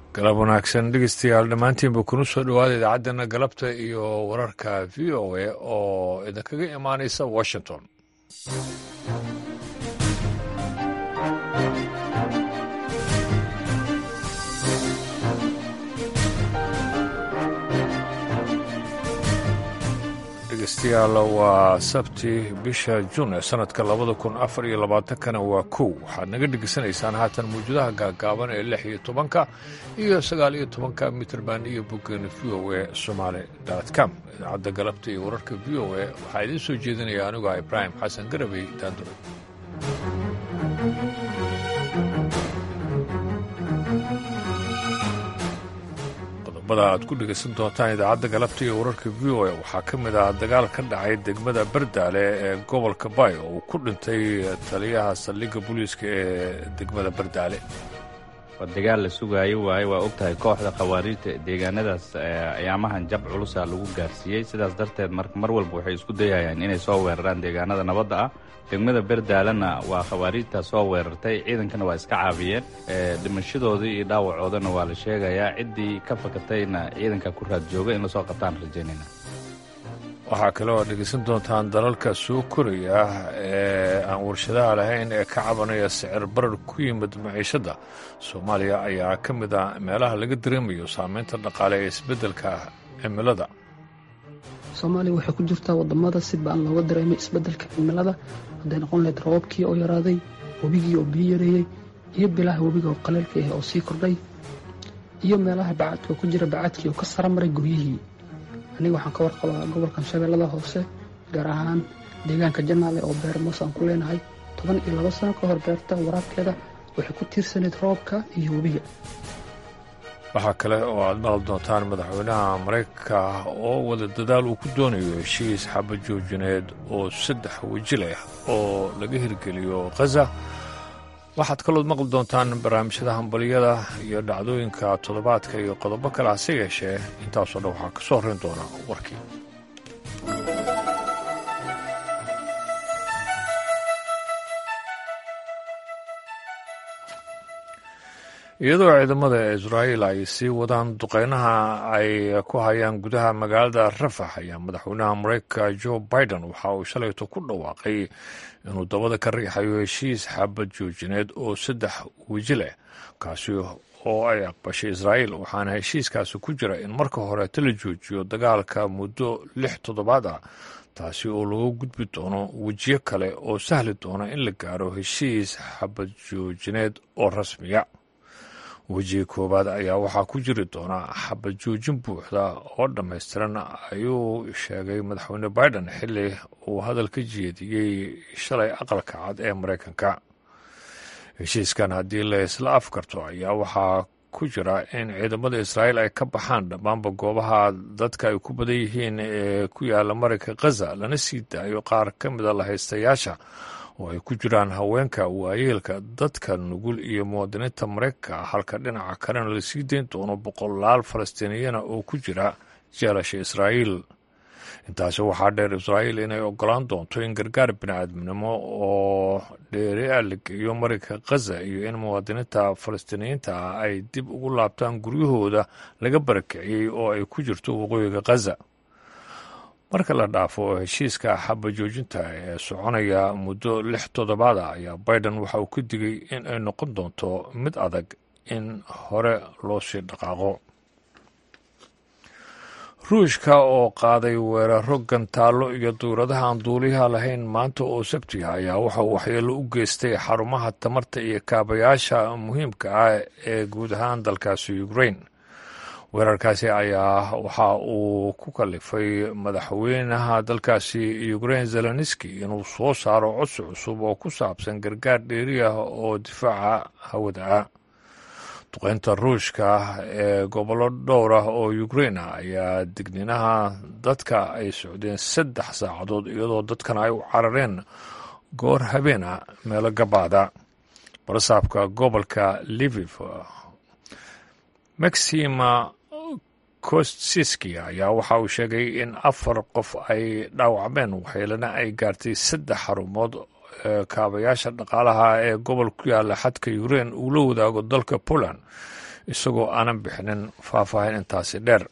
galab wanaagsan dhegeystayaal dhammaantiinba kuna soo dhowaada idaacaddeenna galabta iyo wararka v o a oo idinkaga imaanaysa washington dhegeystayaal waa sabti bisha juun ee sanadka labada kun afar iyo labaatankana waa kow waxaad naga dhegeysanaysaan haatan mawjadaha gaagaaban ee lix iyo tobanka iyo sagaal iyo tobanka mitrband iyo boggeena v o a somaali com idaacadda galabta iyo wararka v o a waxaa idiin soo jeedinaya aniguah ibraahim xasan garabey daandure qodobada aad ku dhegaysan doontaan idaacadda galabta iyo wararka v o a waxaa ka mid ah dagaal ka dhacay degmada bardaale ee gobolka bay oo uu ku dhintay taliyaha saldhigga booliiska ee degmada bardaale waa dagaal la sugaayo waaye waa og tahay kooxda khawaariijta deegaanadaas ayaamahan jab culusa lagu gaarsiiyey sidaas darteed mar walba waxay isku dayayaan inay soo weeraraan deegaanada nabadda ah degmada berdaalena waa khawaariijta soo weerartay ciidankana waa iska caabiyeen dhimashadoodii iyo dhaawacoodana waa la sheegayaa ciddii ka fakatayna ciidanka ku raad jooga in lasoo qabtaan rajaynayna waxaa kale oo dhegaysan doontaan dalalka soo koraya ee aan warshadaha lahayn ee ka cabanaya sicir barar ku yimid maciishadda soomaaliya ayaa ka mid ah meelaha laga dareemayo saameynta dhaqaale ee isbeddelka cimilada soomaaliya waxay ku jirtaa wadamada si baan looga dareemay isbeddelka cimilada hadday noqon lahayd roobabkii oo yaraaday webigii oo biyo yareeyey iyo bilaha webiga oo qaleylka ah oo sii kordhay iyo meelaha bacaadka oo ku jira bacaadkii oo ka sara maray guryihii aniga waxaan ka warqabaa gobolkan shabeellada hoose gaar ahaan deegaanka janaale oo beer moos aan ku leenahay toban iyo laba sano ka hor beerta waraabkeeda waxay ku tiirsanayd roobka iyo webiga waxaa kale oo aad maqli doontaan madaxweynaha maraykanka oo wada dadaal uu ku doonayo heshiis xabajoojineed oo saddex weji leh oo laga hirgeliyo khaza waxaad kalood maqli doontaan barnaamijyada hambaliyada iyo dhacdooyinka toddobaadka iyo qodobo kale hase yeeshee intaasoo dhan waxaa ka soo horrayn doona warkii iyadoo ciidamada israa'iil ay sii wadaan duqeynaha ay ku hayaan gudaha magaalada rafax ayaa madaxweynaha maraykanka jo biden waxa uu shalayto ku dhawaaqay inuu dabada ka riixayo heshiis xabad joojineed oo saddex weji leh kaasi oo ay aqbashay israa'iil waxaana heshiiskaasi ku jira in marka horeeta la joojiyo dagaalka muddo lix toddobaad ah taasi oo lagu gudbi doono wejiyo kale oo sahli doona in la gaaro heshiis xabad joojineed oo rasmiya wejiga koowaad ayaa waxaa ku jiri doona xabad joojin buuxda oo dhammaystiran ayuu sheegay madaxweyne biden xilli uu hadal ka jeediyey shalay aqalka cad ee maraykanka heshiiskan haddii la isla afkarto ayaa waxaa ku jira in ciidamada israa'iil ay ka baxaan dhammaanba goobaha dadka ay ku badan yihiin ee ku yaala marayka khaza lana sii daayo qaar ka mida lahaystayaasha oo ay ku jiraan haweenka waayeelka dadka nugul iyo muwaadiniinta maraykanka halka dhinaca kalena lasii dayn doono boqolaal falastiiniyana oo ku jira jeelasha israa'iil intaasi waxaa dheer israa'iil inay ogolaan doonto in gargaar bini'aadminimo oo dheeri a la geeyo maraykanka khaza iyo in muwaadiniinta falastiiniyiinta ah ay dib ugu laabtaan guryahooda laga barakiciyey oo ay ku jirto waqooyiga khaza marka la dhaafo heshiiska xaba joojinta ee soconaya muddo lix toddobaad ah ayaa biden waxa uu ka digay in ay noqon doonto mid adag in hore loo sii dhaqaaqo ruushka oo qaaday weeraro gantaallo iyo duuradaha aan duuliyaha lahayn maanta oo sabtiga ayaa waxa uu waxyeello u geystay xarumaha tamarta iyo kaabayaasha muhiimka ah ee guud ahaan dalkaasi ukrain weerarkaasi ayaa waxa uu ku kalifay madaxweynaha dalkaasi ukrain zelenski inuu soo saaro codsi cusub oo ku saabsan gargaar dheeri ah oo difaaca hawada ah duqeynta ruushka ee gobollo dhowr ah oo ukrain ah ayaa digniinaha dadka ay socdeen saddex saacadood iyadoo dadkana ay u carareen goor habeena meelo gabaada barasaabka gobolka liviv maxima kostsiski ayaa waxa uu sheegay in afar qof ay dhaawacmeen waxyeelana ay gaartay saddex xarumood kaabayaasha dhaqaalaha ee gobol ku yaala xadka ukrain uu la wadaago dalka poland isagoo aanan bixinin faahfaahin intaasi dheer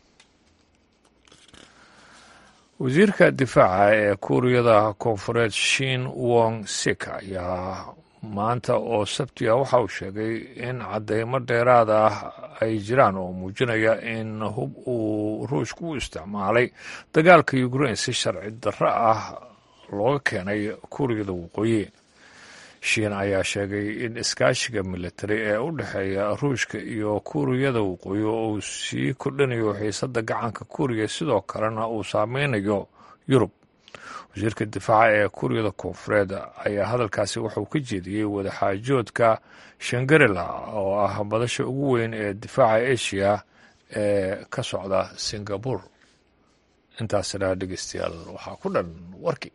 wasiirka difaaca ee kuuriyada koonfureed shin wong sik ayaa maanta oo sabti ah waxa uu sheegay in caddeymo dheeraad ah ay jiraan oo muujinaya in hub uu ruushku u isticmaalay dagaalka ukrain si sharci darro ah looga keenay kuuriyada waqooyi shiin ayaa sheegay in iskaashiga militari ee u dhexeeya ruushka iyo kuuriyada waqooyi uu sii kordhinayo xiisadda gacanka kuuriya sidoo kalena uu saameynayo yurub wasiirka difaaca ee kuuriyada koonfureed ayaa hadalkaasi wuxuu ka jeediyey wadaxaajoodka shangarila oo ah badasha ugu weyn ee difaaca asia ee ka socda singabur intaasina dhegeystayaal waxaa ku dhan warkii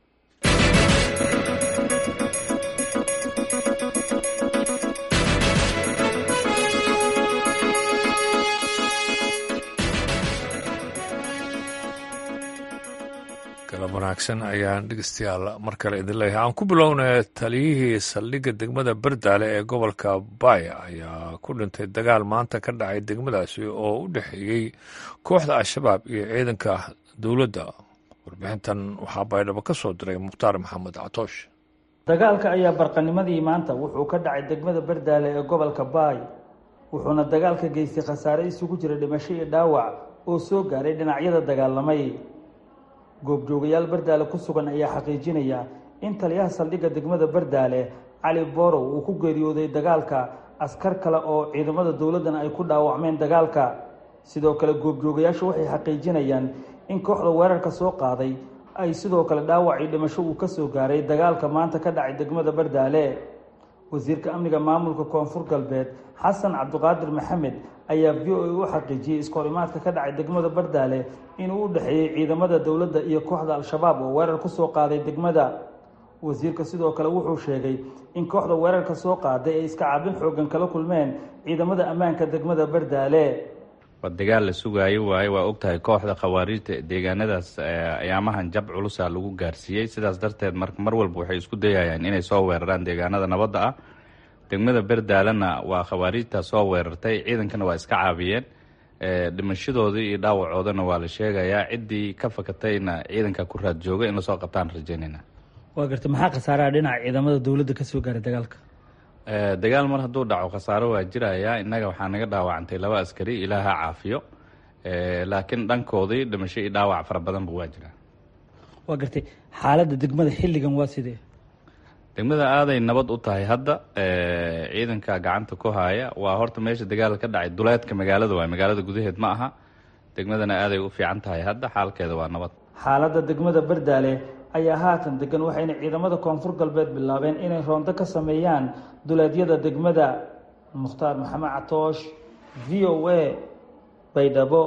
galab wanaagsan ayaan dhegeystayaal mar kale idin leeyahay aan ku bilownay taliyihii saldhigga degmada bardaale ee gobolka baaya ayaa ku dhintay dagaal maanta ka dhacay degmadaasi oo u dhexeeyey kooxda al-shabaab iyo ciidanka dowladda warbixintan waxaa baydhabo ka soo diray mukhtaar maxamed catoosh dagaalka ayaa barqanimadii maanta wuxuu ka dhacay degmada bardaale ee gobolka baay wuxuuna dagaalka geystay khasaare isugu jira dhimasho iyo dhaawac oo soo gaaray dhinacyada dagaalamay goobjoogayaal bardaale ku sugan ayaa xaqiijinaya in taliyaha saldhigga degmada bardaale cali borow uu ku geeriyooday dagaalka askar kale oo ciidamada dowladdana ay ku dhaawacmeen dagaalka sidoo kale goobjoogayaashu waxay xaqiijinayaan in kooxda weerarka soo qaaday ay sidoo kale dhaawac iyo dhimasho uu ka soo gaaray dagaalka maanta ka dhacay degmada bardaale wasiirka amniga maamulka koonfur galbeed xasan cabdiqaadir maxamed ayaa v o a u xaqiijiyey iskoorimaadka ka dhacay degmada bardaale inuu u dhexeeyey ciidamada dowladda iyo kooxda al-shabaab oo weerar ku soo qaaday degmada wasiirka sidoo kale wuxuu sheegay in kooxda weerarka soo qaaday ay iska caabin xoogan kala kulmeen ciidamada ammaanka degmada bardaale waa dagaal la sugaayo waaye waa ogtahay kooxda khawaariijta deegaanadaas ayaamahan jab culusa lagu gaarsiiyey sidaas darteed mar walba waxay isku dayayaan inay soo weeraraan deegaanada nabadda ah degmada berdaalena waa khawaariijta soo weerartay ciidankana waa iska caabiyeen dhimashadoodii iyo dhaawacoodana waa la sheegayaa ciddii ka fakatayna ciidanka ku raad jooga in lasoo qabtaan rajaynayna waa garta maxaa khasaaraha dhinaca ciidamada dowladda ka soo gaaray dagaalka dagaal mar hadduu dhaco khasaaro waa jirayaa innaga waxaa naga dhaawacantay laba askari ilaaha caafiyo laakiin dhankoodii dhimasho iyo dhaawac fara badanba waa jiraa waa gartay xaaladda degmada xilligan waa sidee degmada aaday nabad u tahay hadda ciidanka gacanta ku haya waa horta meesha dagaal ka dhacay duleedka magaalada waay magaalada gudaheed ma aha degmadana aaday u fiican tahay hadda xaalkeeda waa nabad xaaladda degmada bardaale ayaa haatan degan waxayna ciidamada koonfur galbeed bilaabeen inay roonto ka sameeyaan duleedyada degmada mukhtaar maxamed catoosh v o a baydhabo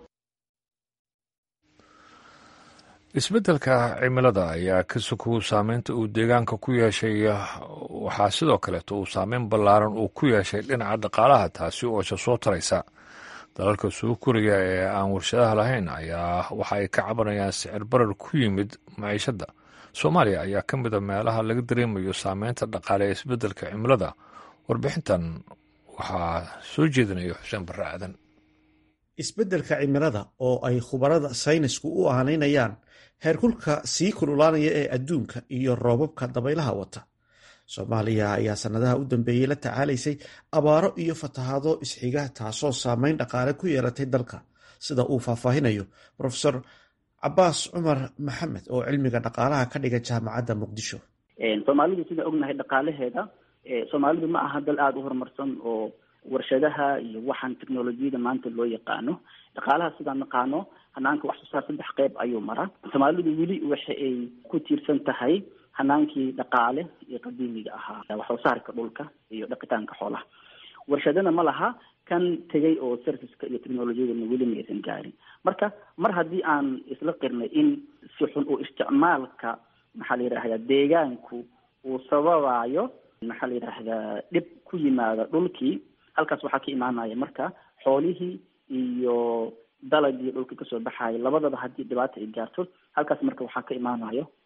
isbeddelka cimilada ayaa ka sokow saameynta uu deegaanka ku yeeshay waxaa sidoo kaleeto uu saameyn ballaaran uu ku yeeshay dhinaca dhaqaalaha taasi oo isha soo taraysa dalalka soo koriya ee aan warshadaha lahayn ayaa waxa ay ka cabanayaan sicir barar ku yimid maciishadda soomaaliya ayaa ka mida meelaha laga dareemayo saameynta dhaqaale ee isbeddelka cimilada warbixintan waxaa soo jeedinaya xuseen barre aadan isbeddelka cimilada oo ay khubarada saynisku u aanaynayaan heerkulka sii kululaanaya ee adduunka iyo roobabka dabaylaha wata soomaaliya ayaa sannadaha u dambeeyey la tacaalaysay abaaro iyo fatahaado isxiga taasoo saameyn dhaqaale ku yeelatay dalka sida uu faahfaahinayo profesor cabaas cumar maxamed oo cilmiga dhaqaalaha ka dhiga jaamacadda muqdisho soomaalidu sidaan ognahay dhaqaalaheeda soomaalidu ma aha dal aada u horumarsan oo warshadaha iyo waxaan technolojiyada maanta loo yaqaano dhaqaalaha sidaan naqaano hanaanka wax soo saar saddex qeyb ayuu maraa soomaalidu weli waxa ay ku tiirsan tahay hanaankii dhaqaale iyo qadiimiga ahaa wax soo saarka dhulka iyo dhaqitaanka xoolaha warshadana ma laha kan tegay oo serviceka iyo technolojiyadana weli ma aysan gaarin marka mar haddii aan isla qirnay in si xun uu isticmaalka maxaa la yidhahdaa deegaanku uu sababayo maxaa la yidhaahdaa dhib ku yimaada dhulkii halkaas waxaa ka imaanaya marka xoolihii iyo dalagii dhulka kasoo baxayo labadaba haddii dhibaata ay gaarto halkaas marka waxaa ka imaanayo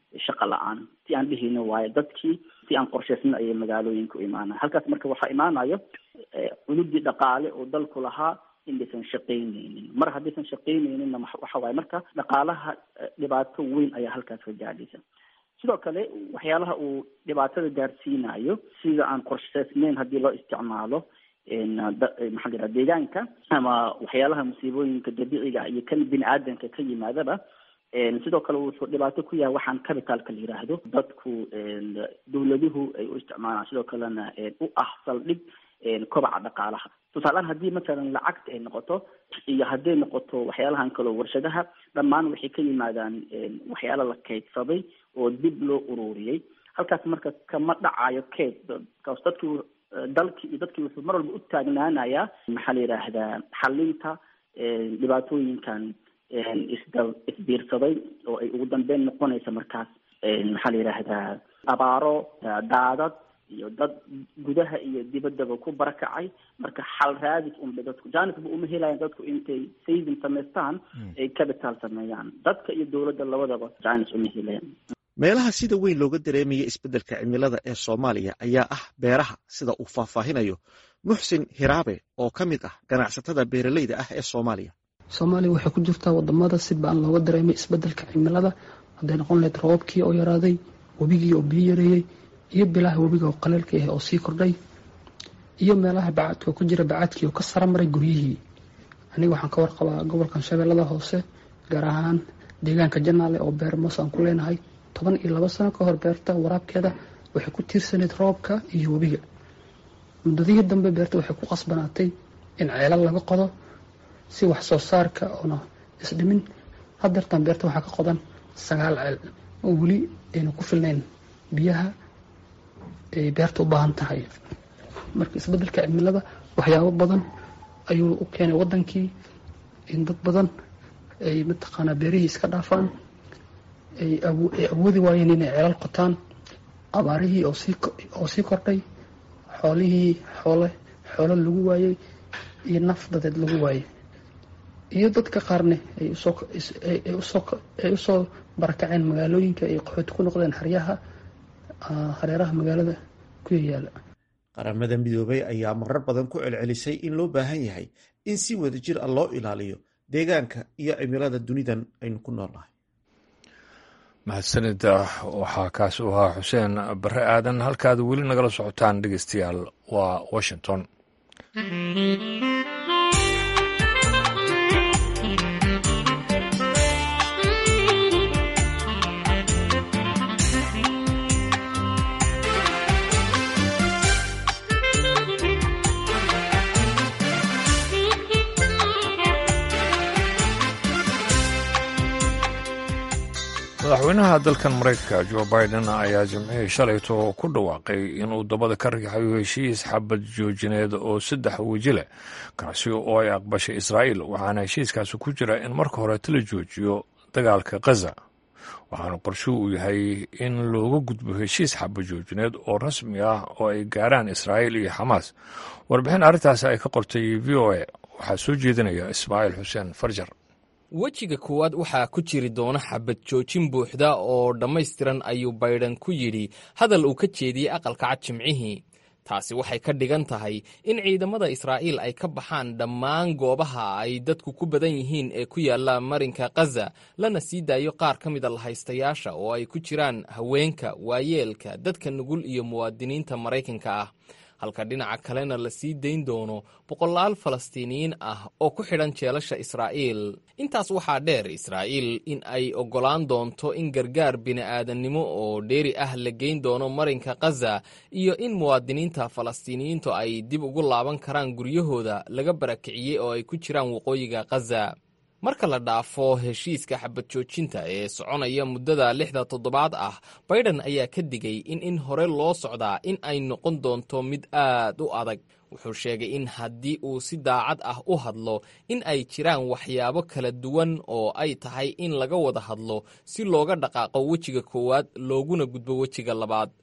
shaqa la-aan si aan dhihino waayo dadkii si aan qorshaysna ayay magaalooyinka u imaanaya halkaas marka waxaa imaanayo cududii dhaqaale oo dalku lahaa inaysan shaqaynaynin mar haddaysan shaqaynayninna waxa waaye marka dhaqaalaha dhibaato weyn ayaa halkaas ka gaadhaysa sidoo kale waxyaalaha uu dhibaatada gaarsiinayo sida aan qorshaysnayn haddii loo isticmaalo maxaa la yidhaha deegaanka ama waxyaalaha musiibooyinka dabiiciga iyo kan bini aadamka ka yimaadaba sidoo kale wuxuu dhibaato ku yahay waxaan capitalka la yidhaahdo dadku dawladuhu ay u isticmaalaan sidoo kalena u ah saldhig kobaca dhaqaalaha tusaaleaan haddii matalan lacagta ay noqoto iyo hadday noqoto waxyaalahan kaleo warshadaha dhammaan waxay ka yimaadaan waxyaala la kaydsaday oo dib loo ururiyey halkaas marka kama dhacayo kayd kaas dadkii dalkii iyo dadkii wuxuu mar walba u taagnaanayaa maxaa la yidhaahdaa xalinta dhibaatooyinkan isda isbiirsaday oo ay ugu dambeyn noqonaysa markaas maxaa la yidhaahdaa abaaro daadad iyo dad gudaha iyo dibaddaba ku barakacay marka xal raadis unba dadku janisba uma helayan dadku intay saving samaystaan ay capital sameeyaan dadka iyo dowladda labadaba janis uma helayan meelaha sida weyn looga dareemaya isbeddelka cimilada ee soomaaliya ayaa ah beeraha sida uu faahfaahinayo muxsin hiraabe oo ka mid ah ganacsatada beeraleyda ah ee soomaaliya soomaaliya waxay ku jirtaa wadamada si ba-an looga dareemay isbeddelka cimilada hadday noqon lahayd roobabkii oo yaraaday webigii oo biyo yareeyey iyo bilaha webiga oo qaleelka ah oo sii kordhay iyo meelaha bacadka oo ku jira bacadkii oo ka sara maray guryihii aniga waxaan ka warqabaa gobolkan shabeellada hoose gaar ahaan deegaanka janaale oo beer moos aan ku leenahay toban iyo laba sano ka hor beerta waraabkeeda waxay ku tiirsanayd roobka iyo webiga muddadihii dambe beerta waxay ku qasbanaatay in ceelal laga qodo si wax soo saarka oona isdhimin hadeertan beerta waxaa ka qodan sagaal ceel oo weli ayna ku filnayn biyaha ay beerta u baahan tahay marka isbeddelka cimilada waxyaabo badan ayuu u keenay wadankii in dad badan ay mataqaanaa beerihii iska dhaafaan ay awoodi waayeen inay ceelal qotaan abaarihii oo sii kordhay xoolihii xoole xoolo lagu waayey iyo naf dadeed lagu waayey iyo dadka qaarne ay usoo barakaceen magaalooyinka ay qaxooti ku noqdeen haryaha hareeraha magaalada ku yayaala qaramada midoobay ayaa marar badan ku celcelisay in loo baahan yahay in si wadajir ah loo ilaaliyo deegaanka iyo cimilada dunidan aynu ku noolnahay mahadsanida waxaa kaas u ahaa xuseen bare aadan halkaad weli nagala socotaan dhegeystayaal waa washington madaxweynaha dalkan maraykanka jo biden ayaa jimcihii shalayto ku dhawaaqay inuu dabada ka riixayo heshiis xabad joojineed oo saddex weji leh kaasi oo ay aqbashay israa'iil waxaana heshiiskaasi ku jira in marka hore tala joojiyo dagaalka khaza waxaana qorshuhu uu yahay in looga gudbo heshiis xabad joojineed oo rasmi ah oo ay gaaraan israa'iil iyo xamaas warbixin arrintaasi ay ka qortay v o a waxaa soo jeedinaya ismaaciil xuseen farjar wejiga koowaad waxaa ku jiri doona xabad joojin buuxda oo dhammaystiran ayuu baydhan ku yidhi hadal uu ka jeediyey aqalka cad jimcihii taasi waxay ka dhigan tahay in ciidamada israa'iil ay ka baxaan dhammaan goobaha ay dadku ku badan yihiin ee ku yaalla marinka khaza lana sii daayo qaar ka mida lahaystayaasha oo ay ku jiraan haweenka waayeelka dadka nugul iyo muwaadiniinta maraykanka ah halka dhinaca kalena la sii dayn doono boqolaal falastiiniyiin ah oo ku xidhan jeelasha israa'iil intaas waxaa dheer israa'iil in ay oggolaan doonto in gargaar bini'aadannimo oo dheeri ah la geyn doono marinka khaza iyo in muwaadiniinta falastiiniyiintu ay dib ugu laaban karaan guryahooda laga barakiciyey oo ay ku jiraan waqooyiga khaza marka la dhaafo heshiiska xabad joojinta ee soconaya muddada lixda toddobaad ah baydhan ayaa ka digay in in hore loo socdaa in ay noqon doonto mid aad u adag wuxuu sheegay in haddii uu si daacad ah u hadlo in ay jiraan waxyaabo kala duwan oo ay tahay in laga wada hadlo si looga dhaqaaqo wejiga koowaad looguna gudbo wejiga labaad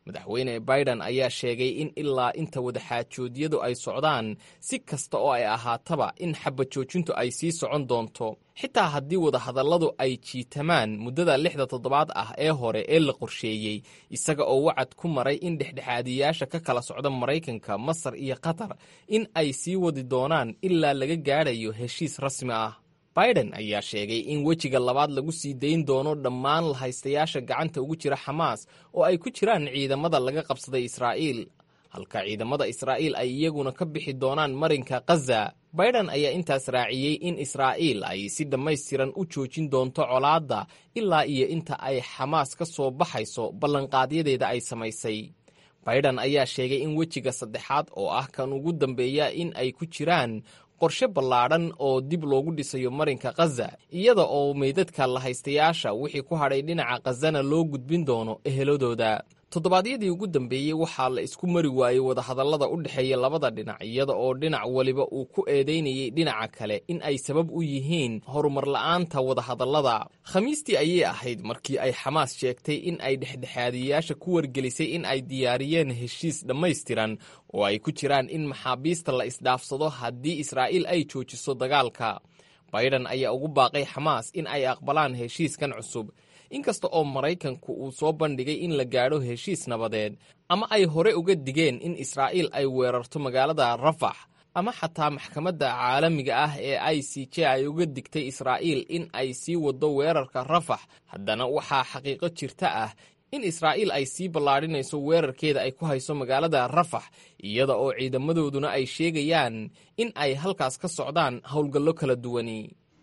madaxweyne biden ayaa sheegay in ilaa inta wadaxaajoodyadu ay socdaan si kasta oo ay ahaataba in xabajoojintu ay sii socon doonto xitaa haddii wadahadalladu ay jiitamaan muddada lixda toddobaad ah ee hore ee la qorsheeyey isaga oo wacad ku maray in dhexdhexaadiyaasha ka kala socda maraykanka masar iyo qatar in ay sii wadi doonaan ilaa laga gaadhayo heshiis rasmi ah biden ayaa sheegay in wejiga labaad lagu sii dayn doono dhammaan lahaystayaasha gacanta ugu jira xamaas oo ay ku jiraan ciidamada laga qabsaday israa'iil halka ciidamada israa'iil ay iyaguna ka bixi doonaan marinka khaza biden ayaa intaas raaciyey in israa'iil ay si dhammaystiran u joojin doonto colaadda ilaa iyo inta ay xamaas ka soo baxayso ballanqaadyadeeda ay samaysay biden ayaa sheegay in wejiga saddexaad oo ah kan ugu dambeeya in ay ku jiraan qorshe ballaadhan oo dib loogu dhisayo marinka khaza iyada oo meydadka lahaystayaasha wixii ku hadhay dhinaca khazana loo gudbin doono eheladooda toddobaadyadii ugu dambeeyey waxaa la isku mari waayey wadahadallada u dhexeeya labada dhinac iyada oo dhinac weliba uu ku eedaynayay dhinaca kale in ay sabab u yihiin horumar la'aanta wadahadallada khamiistii ayay ahayd markii ay xamaas sheegtay in ay dhexdhexaadiyayaasha ku wargelisay in ay diyaariyeen heshiis dhammaystiran oo ay ku jiraan in maxaabiista la isdhaafsado haddii israa'iil ay joojiso dagaalka biden ayaa ugu baaqay xamaas in ay aqbalaan heshiiskan cusub inkasta oo maraykanku uu soo bandhigay in la gaadho heshiis nabadeed ama ay hore uga digeen in israa'iil ay weerarto magaalada rafax ama xataa maxkamadda caalamiga ah ee i c j ay uga digtay israa'iil in ay sii waddo weerarka rafax haddana waxaa xaqiiqo jirta ah in israa'iil ay sii ballaadhinayso weerarkeeda ay ku hayso magaalada rafax iyada oo ciidamadooduna ay sheegayaan in ay halkaas ka socdaan howlgallo kala duwani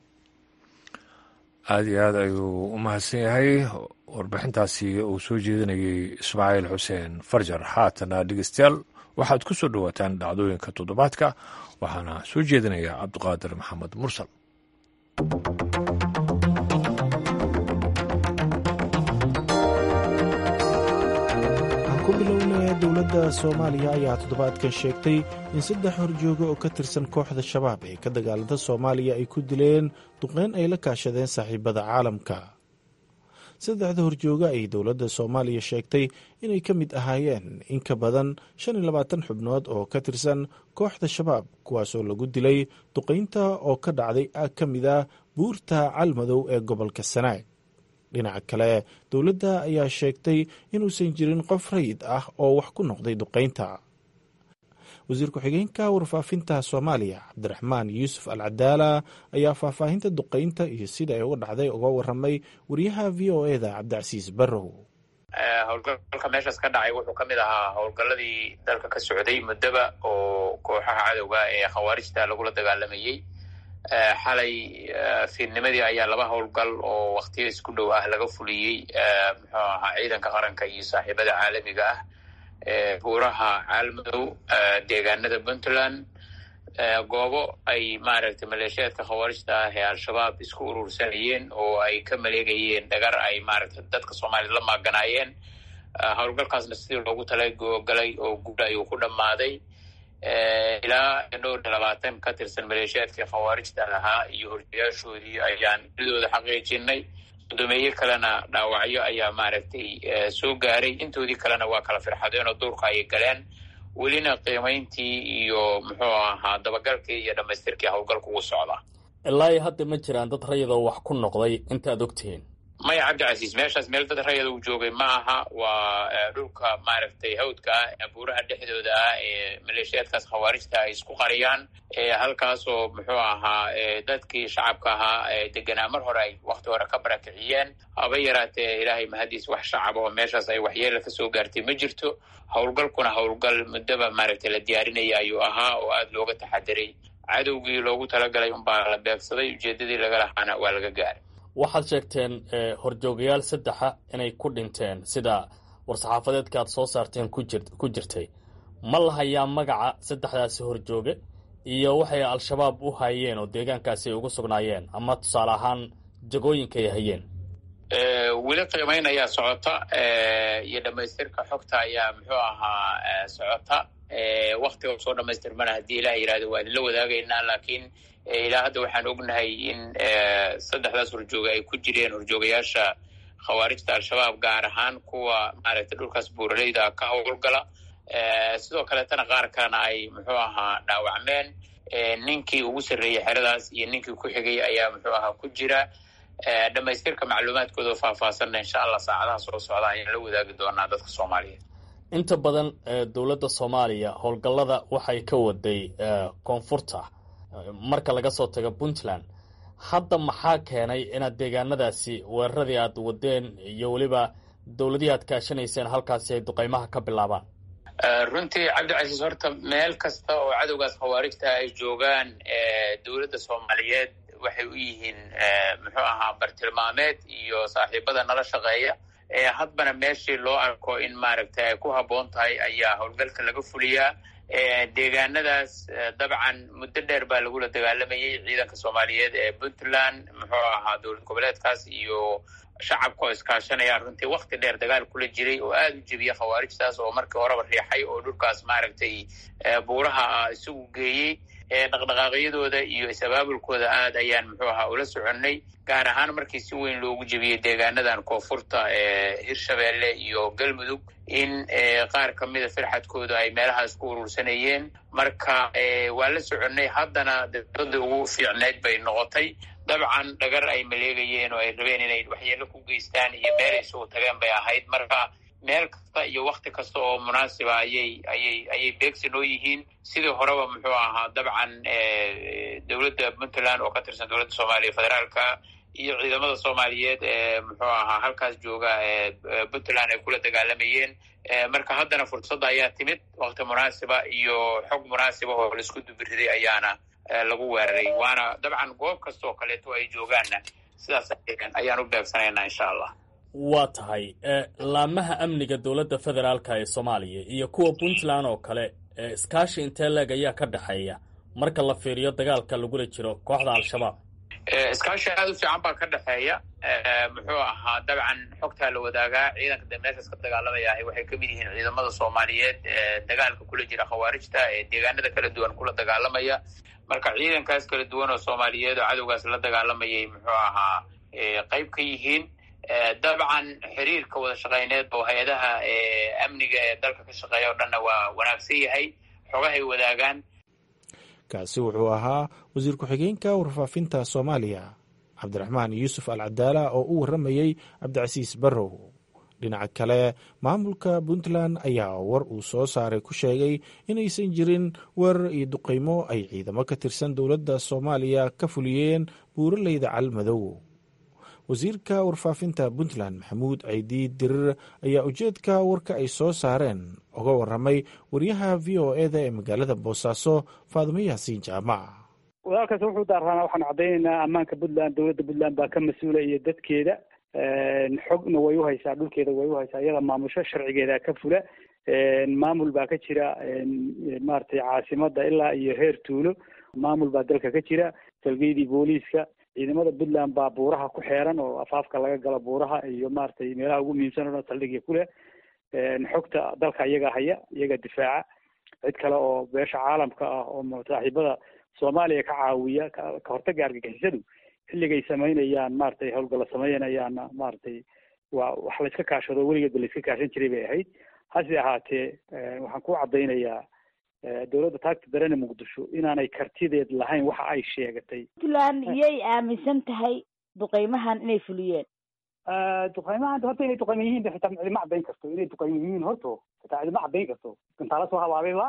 aada iyo aad ayuu u mahadsan yahay warbixintaasi uu soo jeedinayay ismaaciil xuseen farjar haatana dhegeystayaal waxaad ku soo dhowaataan dhacdooyinka toddobaadka waxaana soo jeedinaya cabdiqaadir maxamed mursal ku bilowna dowladda soomaaliya ayaa toddobaadkan sheegtay in saddex horjooga oo ka tirsan kooxda shabaab ee ka dagaalada soomaaliya ay ku dileen duqeyn ay la kaashadeen saaxiibada caalamka saddexda horjooga ay dowladda soomaaliya sheegtay inay ka mid ahaayeen in ka badan shan iyo labaatan xubnood oo ka tirsan kooxda shabaab kuwaasoo lagu dilay duqeynta oo ka dhacday aag ka mid a buurta calmadow ee gobolka sanaag dhinaca kale dowladda ayaa sheegtay inuusan jirin qof rayid ah oo wax ku noqday duqeynta wasiir ku-xigeenka warfaafinta soomaaliya cabdiraxmaan yuusuf al cadaala ayaa faahfaahinta duqeynta iyo sida ay uga dhacday uga waramay wariyaha v o e da cabdicasiis barrow howlgalka meeshaas ka dhacay wuxuu ka mid ahaa howlgalladii dalka ka socday muddaba oo kooxaha cadowga ee khawaarijta lagula dagaalamayey xalay fiidnimadii ayaa laba howlgal oo waktiyo isku dhow ah laga fuliyey muxuu ahaa ciidanka qaranka iyo saaxiibada caalamiga ah buuraha caalmadow deegaanada puntland goobo ay maaragtay maleeshiyaadka khawaarijta ah ee al-shabaab isku urursanayeen oo ay ka maleegayeen dhagar ay maaragtay dadka soomaaliyad la maaganaayeen howlgalkaasna sidii loogu talagalay oo guud ayuu ku dhammaaday ilaa dhowr iyo labaatan ka tirsan maleeshiyaadkii khawaarijta ahaa iyo horjayaashoodii ayaan didooda xaqiijinay guddoomiye kalena dhaawacyo ayaa maaragtay soo gaaray intoodii kalena waa kala firxadeen oo duurka ayay galeen welina qiimayntii iyo muxuu ahaa dabagalkii iyo dhamaystirkii howlgalka ugu socda ilaa hadda ma jiraan dad rayadoo wax ku noqday intaad ogtihiin maya cabdicasiis meeshaas meel dad rayada uu joogay ma aha waa dhulka maaragtay hawdka ah buuraha dhexdooda ah ee maleeshiyaadkaas khawaarijta ay isku qariyaan halkaasoo muxuu ahaa dadkii shacabka ahaa deganaa mar hore ay wakti hore ka barakiciyeen haba yaraatee ilaahay mahadiis wax shacab oo meeshaas ay waxyeela kasoo gaartay ma jirto howlgalkuna howlgal muddaba maaragtay la diyaarinaya ayuu ahaa oo aada looga taxadiray cadowgii loogu talagalay unbaa la beegsaday ujeedadii laga lahaana waa laga gaaray waxaad sheegteen horjoogayaal saddexa inay ku dhinteen sida war-saxaafadeedka aad soo saarteen ku jirtay ma la hayaa magaca saddexdaasi horjooge iyo waxay al-shabaab u hayeen oo deegaankaasi ay ugu sugnaayeen ama tusaale ahaan jagooyinka ay hayeen weli qiimayn ayaa socota iyo dhamaystirka xogta ayaa muxuu ahaa socota waktiga soo dhamaystirmana haddii ilaah yihahdo waa idinla wadaagaynaa laakiin ilaa hadda waxaan ognahay in saddexdaas horjooga ay ku jireen horjoogayaasha khawaarijta al-shabaab gaar ahaan kuwa maaragtay dhulkaas buuraleyda ka howlgala sidoo kaleetana qaar kalena ay muxuu ahaa dhaawacmeen ninkii ugu sarreeyey xeradaas iyo ninkii ku xigay ayaa muxuu ahaa ku jira dhamaystirka macluumaadkooda oo faahfaahsanna insha allah saacadaha soo socda ayaan la wadaagi doonaa dadka soomaaliyeed inta badan dowladda soomaaliya howlgallada waxay ka waday koonfurta marka laga soo tago puntland hadda maxaa keenay inaad deegaanadaasi weeraradii aad wadeen iyo weliba dowladihii aad kaashanayseen halkaasi ay duqaymaha ka bilaabaan runtii cabdicasiis horta meel kasta oo cadowgaas khawaarijta ay joogaan dowladda soomaaliyeed waxay u yihiin muxuu ahaa bartilmaameed iyo saaxiibada nala shaqeeya hadbana meeshii loo arko in maaragtay ay ku habboon tahay ayaa howlgalka laga fuliyaa deegaanadaas dabcan muddo dheer baa lagula dagaalamayay ciidanka soomaaliyeed ee puntland muxuu ahaa dowlad goboleedkaas iyo shacabka oo iskaashanaya runtii wakti dheer dagaal kula jiray oo aada u jebiya khawaarijtaas oo markii horeba riixay oo dhulkaas maaragtay buuraha isugu geeyey dhaqdhaqaaqyadooda iyo is-abaabulkooda aad ayaan muxuu ahaa ula soconnay gaar ahaan markii si weyn loogu jebiyey deegaanadan koonfurta ee hirshabeelle iyo galmudug in qaar ka mida firxadkooda ay meelahaas ku urursanayeen marka waa la soconnay haddana dowladda ugu fiicneyd bay noqotay dabcan dhagar ay maleegayeen oo ay rabeen inay waxyeelo ku geystaan iyo meel ay sugu tageen bay ahayd marka meel kasta iyo wakti kasta oo munaasiba ayay ayay ayay beegsi noo yihiin sidii horeba muxuu ahaa dabcan dowladda puntland oo ka tirsan dowladda soomaaliya federaalka iyo ciidamada soomaaliyeed ee muxuu ahaa halkaas jooga ee puntland ay kula dagaalamayeen marka haddana fursadda ayaa timid wakti munaasiba iyo xog munaasiba oo laisku dubiriday ayaana lagu weeraray waana dabcan goob kasta oo kaleeto ay joogaanna sidaas ayaan u beegsanaynaa insha allah waa tahay laamaha amniga dowladda federaalka ee soomaaliya iyo kuwa puntland oo kale iskaashi intee leeg ayaa ka dhexeeya marka la fiiriyo dagaalka lagula jiro kooxda al-shabaab iskaashi aada u fiican baa ka dhexeeya muxuu ahaa dabcan xogtaa la wadaagaa ciidanka de meeshaas ka dagaalamaya ahy waxay kamid yihiin ciidamada soomaaliyeed ee dagaalka kula jira khawaarijta ee deegaanada kala duwan kula dagaalamaya marka ciidankaas kala duwan oo soomaaliyeed oo cadowgaas la dagaalamayay muxuu ahaa qayb ka yihiin dabcan xiriirka wada shaqeyneed oo hay-adaha amniga ee dalka ka shaqeeya o dhanna waa wanaagsan yahay xogahay wadaagaan kaasi wuxuu ahaa wasiir ku-xigeenka warfaafinta soomaaliya cabdiraxmaan yuusuf al cadaala oo u warramayey cabdicasiis barrow dhinaca kale maamulka puntland ayaa war uu soo saaray ku sheegay inaysan jirin weerar iyo duqaymo ay ciidamo ka tirsan dowladda soomaaliya ka fuliyeen buuraleyda calmadow wasiirka warfaafinta puntland maxamuud caydi dirir ayaa ujeedka warka ay soo saareen uga waramay wariyaha v o e da ee magaalada boosaaso faadimo yaasiin jaamac walaalkaas wuxuu daarraanaa waxaan caddaynaynaa ammaanka puntland dowladda puntland baa ka mas-uula iyo dadkeeda xogna way uhaysaa dhulkeeda way uhaysaa iyada maamusho sharcigeeda ka fula maamul baa ka jira maaragtay caasimada ilaa iyo heer tuulo maamul baa dalka ka jira salgeydii booliiska ciidamada puntland baa buuraha ku xeeran oo afaafka laga galo buuraha iyo maaragtay meelaha ugu muhiimsan o dhan saldhigya ku leh xogta dalka iyaga haya iyaga difaaca cid kale oo beesha caalamka ah oo saaxiibada soomaaliya ka caawiya ka hortaga argagixisadu xilligay samaynayaan maaragtay howlgalla samaynayaanna maaragtay waa wax la iska kaashado weligeedba la iska kaashan jiray bay ahayd hase ahaatee waxaan ku caddaynayaa dowladda taagta darene muqdisho inaanay kartideed lahayn waxa ay sheegatay puntland iyay aaminsan tahay duqeymahan inay fuliyeen duqeymahan horta inay duqeyma yihiin xitaa cidima caddayn karto inay duqeyma yihiin horto xitaa cidima caddayn karto gantaalo soo habaabayba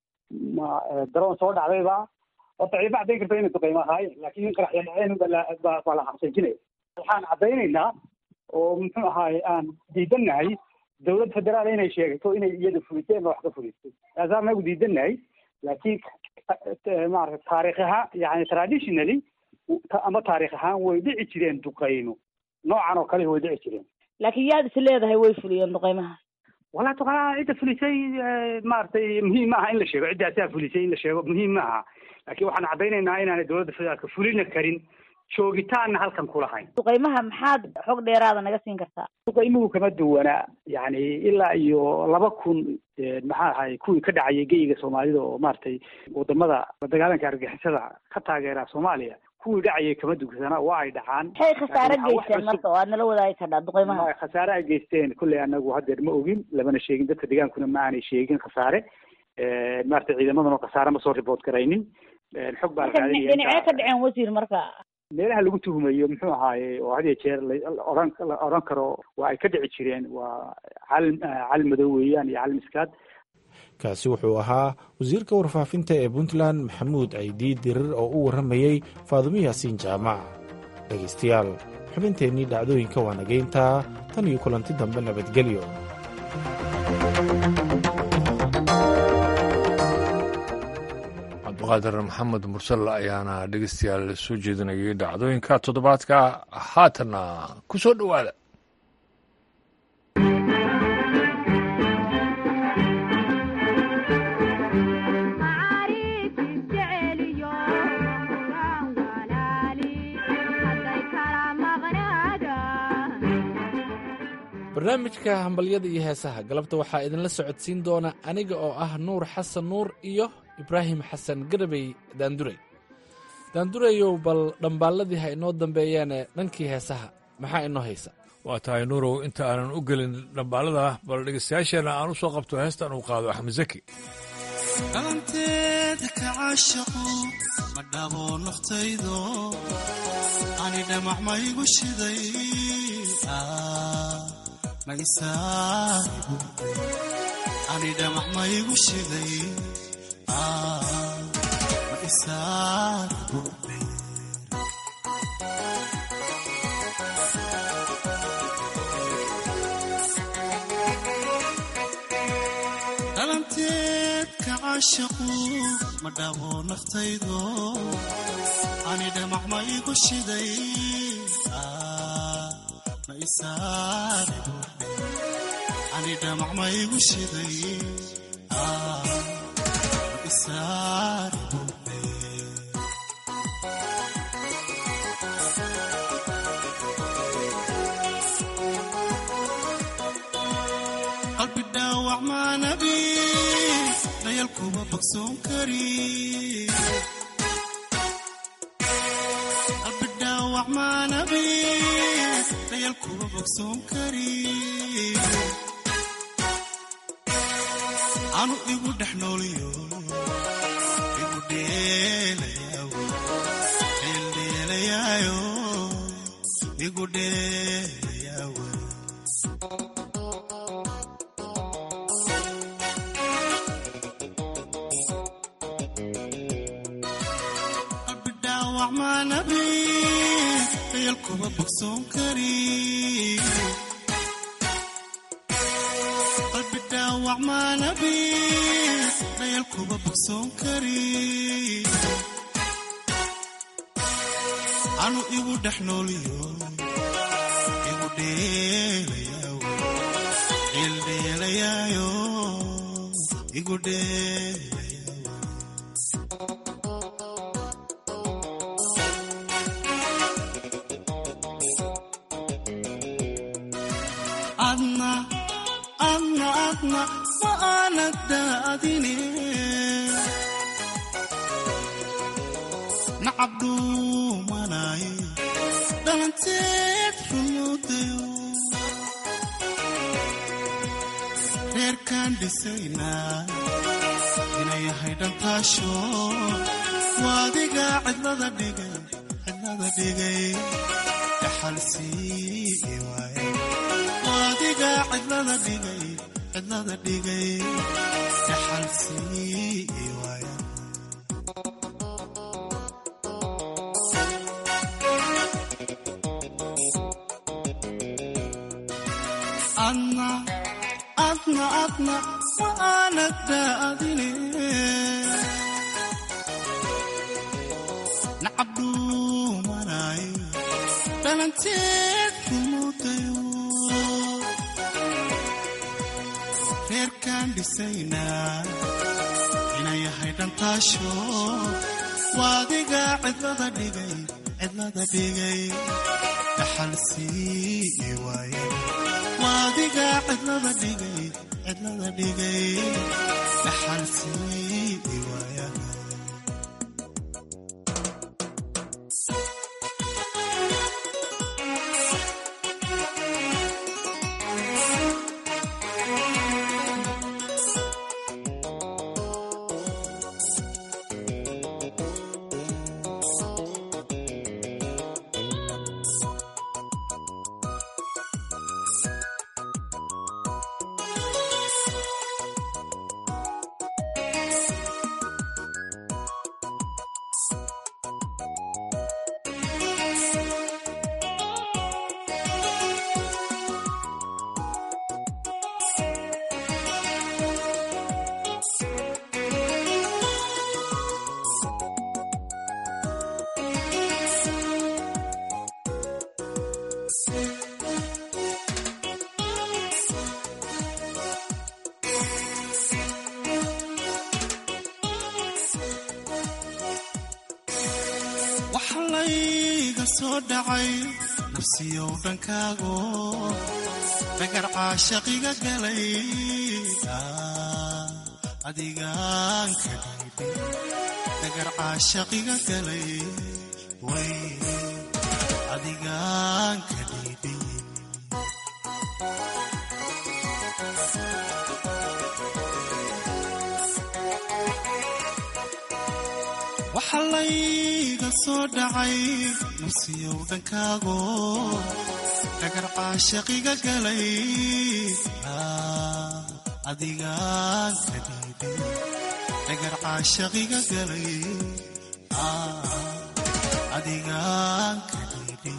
ma daroon soo dhacdayba horta cidima caddayn karto inay duqeyma ahaayeen laakiin in qaraxya dhaceen baa la xabsanjinaya waxaan caddaynaynaa oo muxuu ahaaye aan diidannahay dowlad federaal inay sheegato inay iyada fuliseen wax ka fulistay taasaa nagu diidannahay laakiin maarata taarikh ahaan yani traditionally ama taarikh ahaan way dhici jireen duqeymo noocan oo kale way dhici jireen laakiin yaad is leedahay way fuliyeen duqeymaha walaa duqeymaha cidda fulisay maaragtay muhiim maaha in la sheego ciddaasaa fulisay in la sheego muhiim maaha laakiin waxaan caddaynaynaa inaanay dowladda federaalka fulina karin joogitaanna halkan kulahayn duqeymaha maxaad xog dheeraada naga siin kartaa duqeymuhu kama duwanaa yani ilaa iyo laba kun maxaa ahay kuwii ka dhacayay geyiga soomaalida oo maaragtay wadamada dagaalanka argixisada ka taageera soomaaliya kuwii dhacayay kama dugsana waa ay dhacaan maxay khasaare Laakiin waxaa geysteen wax marka oo aad nala wadaagi kardhaa duqeymaha Ma- khasaare ay geysteen kulley anagu haddeer ma ogin lamana sheegin dadka deegaankuna ma aanay sheegin khasaare maarata ciidamadana khasaare ma soo report garaynin xog baa la marka raadinaya dhinacyo inta- ka dhaceen wasiir marka meelaha lagu tuhumayo muxuu ahaaye oo had iyo jeer la la oran la oran karo waa ay ka dhici jireen waa calim calim madow weeyaan iyo calim iskaad kaasi wuxuu ahaa wasiirka warfaafinta ee puntland maxamuud caydi dirir oo u warramayey faadumo yaasiin jaamac dhegaystayaal xubinteennii dhacdooyinka waa nageyntaa tan iyo kulanti dambe nabadgelyo cabdiqaadir maxamed mursal ayaana dhegeystayaal soo jeedinayay dhacdooyinka toddobaadka haatanna ku soo dhowaada barnaamijka hambalyada iyo heesaha galabta waxaa idinla socodsiin doona aniga oo ah nuur xasan nuur iyo ibraahim xasan garabey daandurey daandurayow bal dhambaalladii ha inoo dambeeyaane dhankii heesaha maxaa inoo haysa waa tahay nuurow inta aanan u gelin dhambaalada bal dhegeystayaasheenna aan u soo qabto heestan uu qaado axmed zaki dhalanteeda ka caashaqo ma dhabo naftaydo ani dhamac maygu shiday Ah, ma isaahibu ani dhamac maygu shiday Ah, ma isaahibu dhalanteed ka caashaqu ma dhabo naftaydo ani dhamac ma igu shiday Ah, ma isaaribu ani dhamac ma igu shiday Ah, ma isaaribu qalbi dhaawac maanabi dhayal kuma bogsoon kari qalbi dhaawac maanabi dhayal kuma bogsoon kari anu igu dhex nooliyo igu dheelayaawo dheeldheelayaayo igu dheelayaawo qalbi dhaawac maanabi dayal kuma bogsoon kari qalbi dhaawac maanabi dayal kuma bogsoon kari anu igu dhex nooliyo igu dheelayaawo dheeldheelayaayo igu dheelayaawo adna adna adna ma aanad daadine nacab dhuumanaye dhalanteed rumuudayo reerkaan dhisaynaa inay yahay dhantaasho waadiga cidlada dhigay cidlada dhigay dhaxalsii waaye waadiga cidlada dhigay cidlada dhigay dhaxalsii waaye adna adna adna ma aanad daadine nacab dhuumanaye dhalanteed rumuudayo reerkaan dhisaynaa inay yahay dhantaasho waadiga cidlada dhigay cidlada dhigay dhaxalsii waaye waadiga cidlada dhigay cidlada dhigay dhaxalsii waaya waxa layga soo dhacay nafsiyow dhankaago dhagar caashaqiga galay adigaan ka dhiibay dhagar caashaqiga galay way adigaan ka dhiibay waxa layga soo dhacay nafsiyow dhankaago dhagar caashaqiga galay adigaan ka dhiibay dhagar caashaqiga galay adigaan ka dhiibay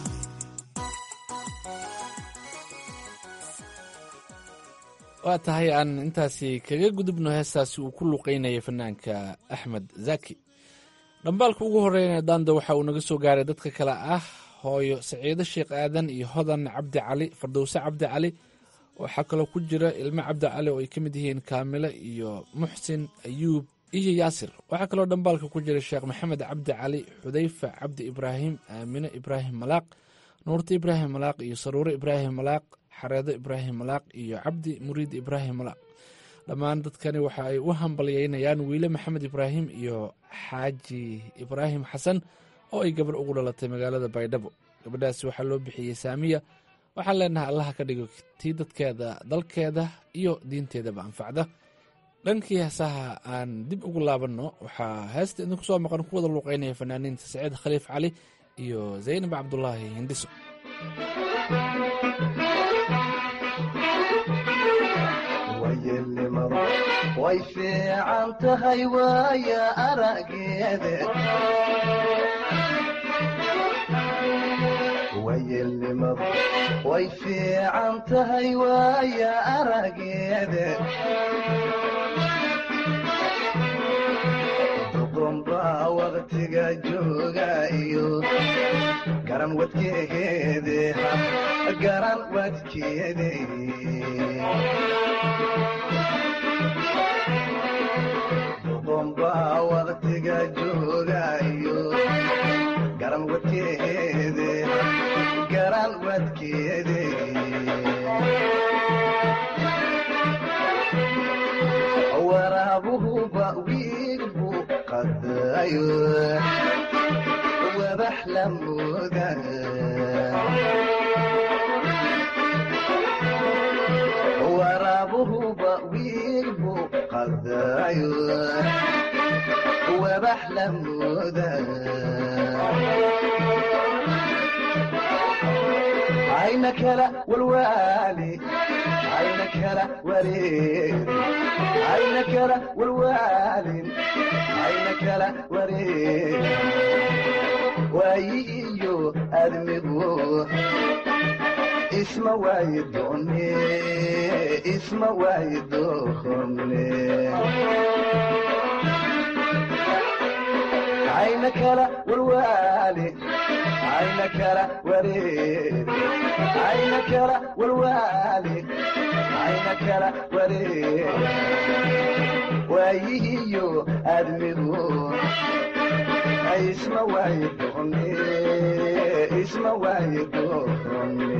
waa tahay aan intaasi kaga gudubno heestaasi uu ku luqeynaya fanaanka axmed zaki dhambaalka ugu horreynaya daanda waxa uu naga soo gaaray dadka kale ah hooyo saciido sheekh aadan iyo hodan cabdi cali fardowse cabdi cali waxaa kaloo ku jira ilmo cabdi cali oo ay ka mid yihiin kaamile iyo muxsin ayuub iyo yaasir waxaa kaloo dhambaalka ku jira sheekh maxamed cabdi cali xudayfa cabdi ibraahim aamine ibraahim malaaq nuurta ibraahim malaaq iyo saruure ibraahim malaaq xareedo ibraahim malaaq iyo cabdi muriid ibraahim malaaq dhammaan dadkani waxa ay u hambalyeynayaan wiile maxamed ibraahim iyo xaaji ibraahim xasan oo ay gabar ugu dhalatay magaalada baydhabo gabadhaasi waxaa loo bixiyey saamiya waxaan leenahay allaha ka dhigo tii dadkeeda dalkeeda iyo diinteedaba anfacda dhankii heesaha aan dib ugu laabanno waxaa heesta idinku soo maqan ku wada luuqeynaya fanaaniinta saciid khaliif cali iyo zaynab cabdulaahi hindhiso way fiican tahay waaya arageede wayelnimadu way fiican tahay waaya arageede duqunbaa waqtiga jooga iyo garan wadkeede garan wadkeede duqunbaa waqtiga jooga iyo garan wadkeede garan wadkeede waraabuhuba wiilbu qadayo wabax la mooda waraabuhuba wiilbu qadayo wabax la mooda ayna kala walwaali ayna kala wareeri ayna kala walwaalin ayna kala wareeri waayi iyo admigu isma waayi doone isma waayi doone ayna kala walwaali ayna kala wareeri ayna kala walwaali ayna kala wareeri waayihiyo admigu isma waayi doone isma waayi doone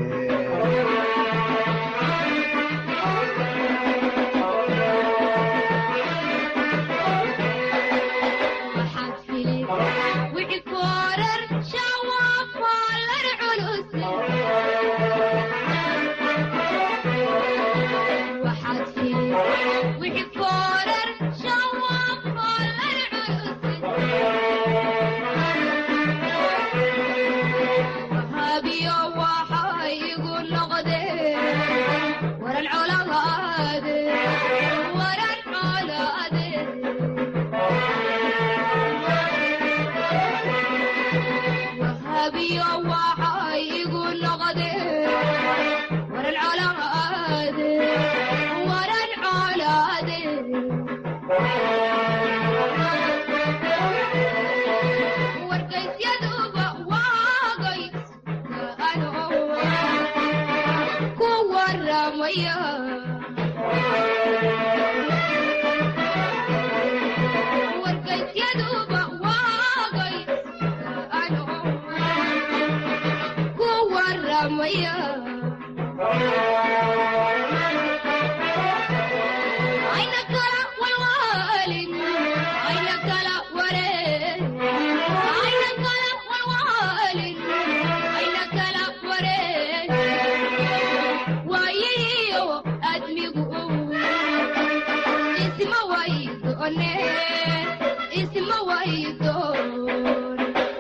warkaysyadu waagay dhaamaya ayna kala walwaalin ayna kala wareer ayna kala walwaalin ayna kala wareer waayihiyo admigu isma waydoone isma waydoon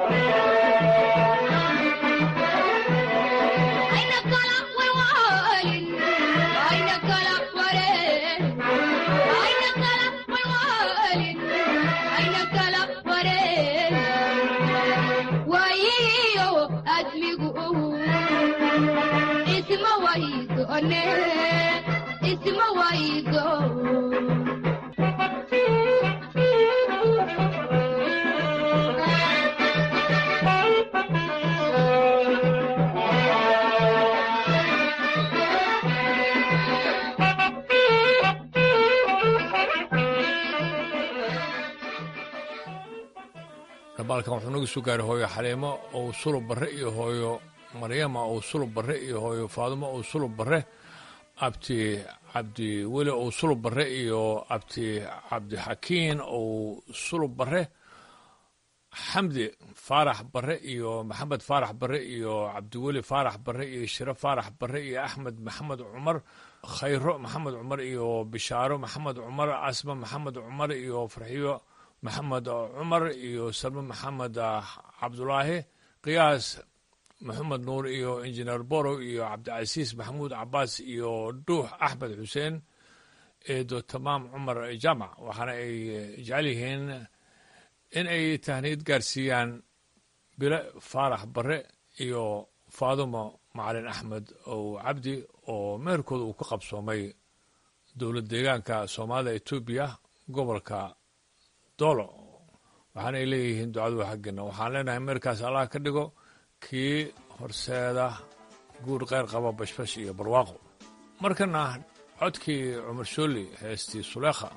ayna kala walwaalin ayna kala wareer ayna kala walwaalin ayna kala wareer waayihiyo admigu isma waydoone isma waydoon dabaalkan wuxuu naga soo gaaray hooyo xaliimo ou sulub barre iyo hooyo maryama ou sulub barre iyo hooyo faadumo ou sulub barre abti cabdi weli ou sulub barre iyo abti cabdixakiin ou sulub barre xamdi faarax barre iyo maxamed faarax barre iyo cabdiweli faarax barre iyo shire faarax barre iyo axmed maxamed cumar khayro maxamed cumar iyo bishaaro maxamed cumar asma maxamed cumar iyo farxiyo maxamed cumar iyo salme maxamed cabdulaahi qiyaas maxamed nuur iyo injineer borow iyo cabdicasiis maxamuud cabaas iyo dhuux axmed xuseen eedo tamaam cumar jaamac waxaana ay jecel yihiin in ay tahniid gaarsiiyaan bile faarax barre iyo faadumo macalin axmed ow cabdi oo meherkooda uu ka qabsoomay dowlad deegaanka soomaalida etoobiya gobolka doolo waxaanay leeyihiin ducadu xaggeena waxaan leenahay meerkaas allah ka dhigo kii horseeda guur kheyr qaba bashbash iyo barwaaqo markana codkii cumar shooli heestii suleekha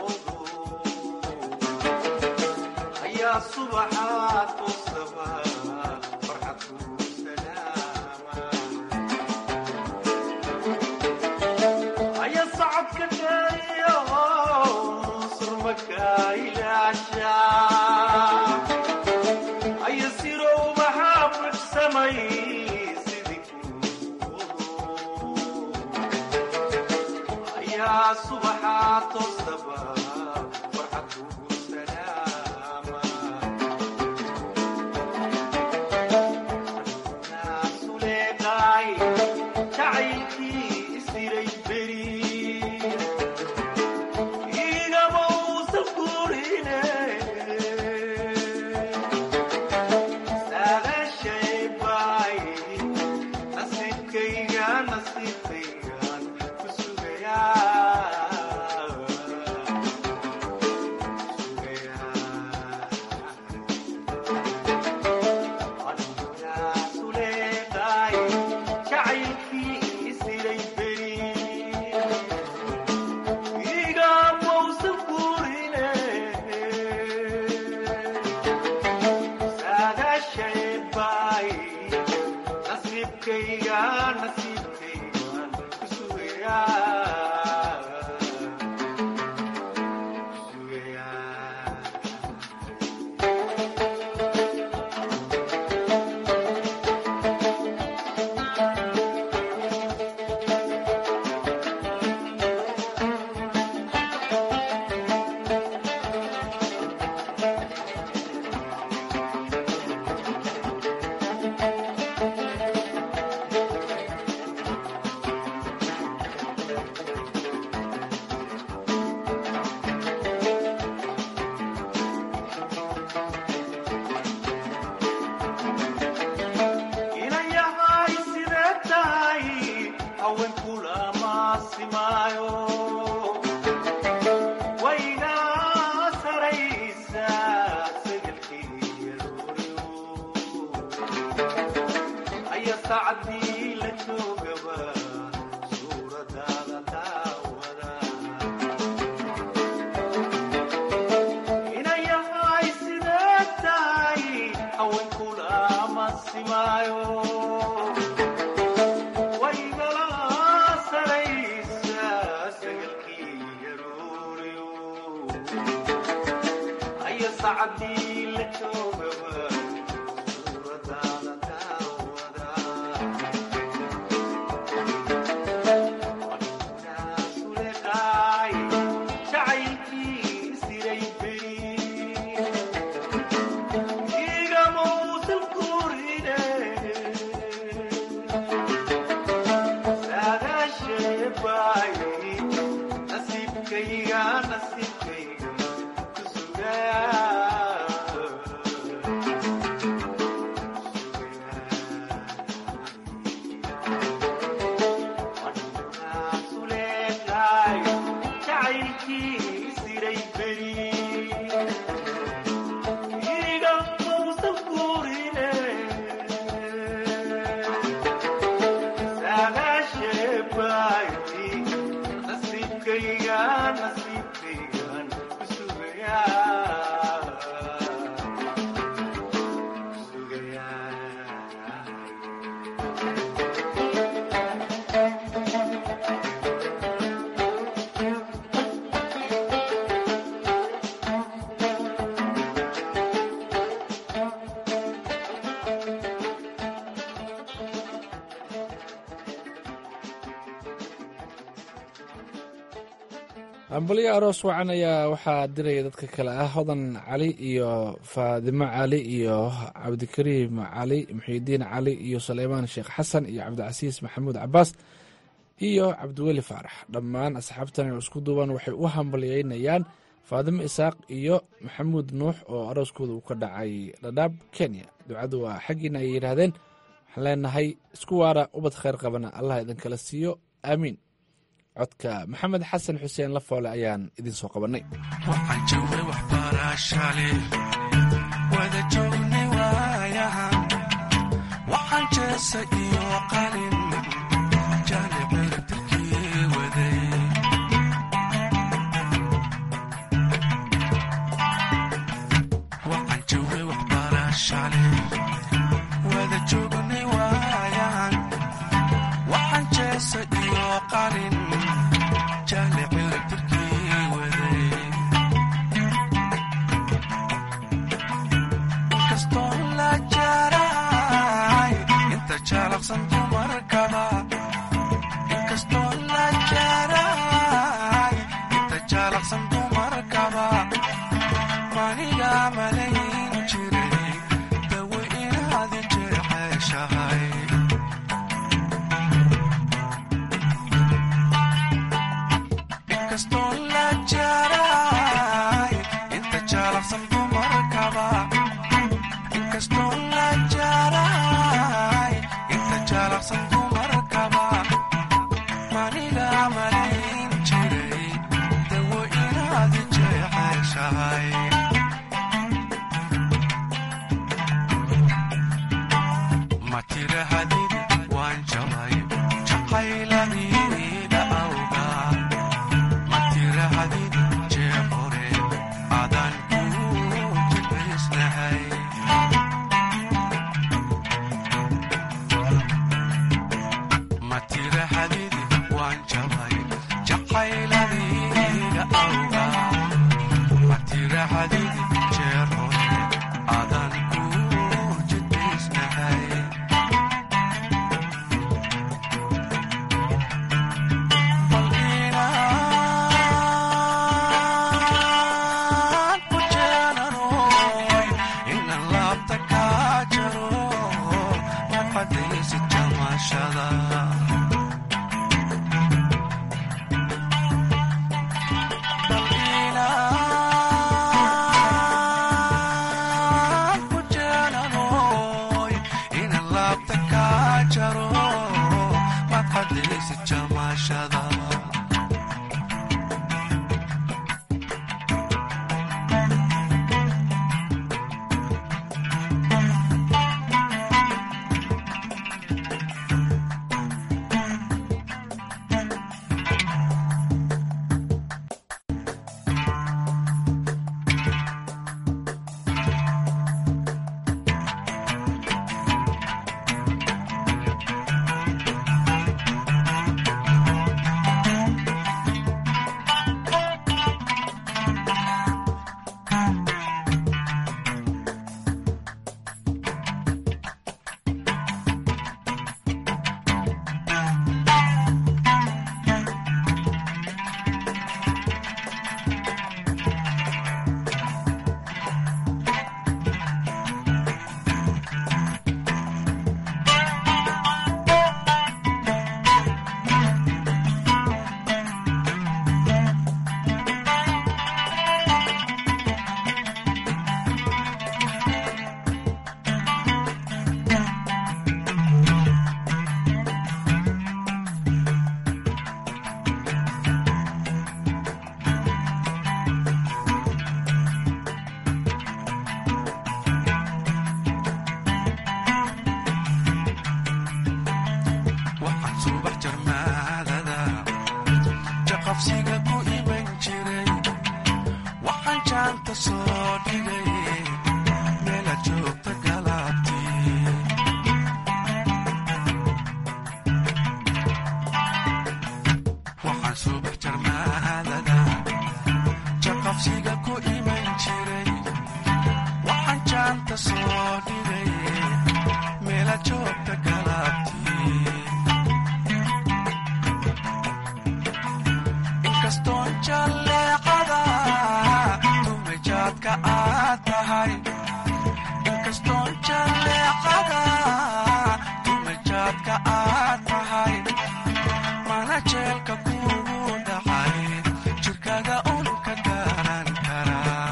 subaxaad u sabaa ambalyo aroos wacan ayaa waxaa diraya dadka kale ah hodan cali iyo faadimo cali iyo cabdikariim cali muxiidiin cali iyo suleymaan sheekh xasan iyo cabdicasiis maxamuud cabaas iyo cabdiweli faarax dhammaan asxaabtan isku duuban waxay u hambalyeynayaan faadimo isaaq iyo maxamuud nuux oo arooskooda uu ka dhacay dhadhaab kenya ducadu waa xaggiina ay yidhaahdeen waxaan leenahay isku waara ubad kheyr qabana allah idinkala siiyo aamiin codka maxamed xasan xuseen lafoole ayaan idin soo qabannay waxaan joognay waxbarashale wada joognay waayahan waxaan jeesa iyo qalin jaanibeltirkii waday waxaan joognay waxbarashale wada joognay waayahan waxaan jeesa iyo qalin maniga malayn jiray dawo inaad jeceshahay inkastoo la jaray inta jaalaqsan dumarkaba inkastoo la jaray inta jaalaqsan dumarkaba maniga malayn jiray dawo inaad jeceshahay ma tirahadid waan jabay jaqayladida awga ma tirahadid jeer hore adan ku jibaysnahay ma tirahadid waan jabay jaqayladida awga ma tirahadid jeer hore adan ku jibaysnahay jamashada waxaan subax jarmaadada jaqabsiga ku iman jiray waxaan jaanta soo dhigay meela joogta galaabtii waxaan subax jarmaadada jaqabsiga ku iman jiray waxaan jaanta soo dhigay meela joogta galaabtii inkastoon jalleecada tumajaadka aad tahay inkastoon jalleecada tumajaadka aad tahay mana jeelka kugu dhacay jirkaga un ka garan karaa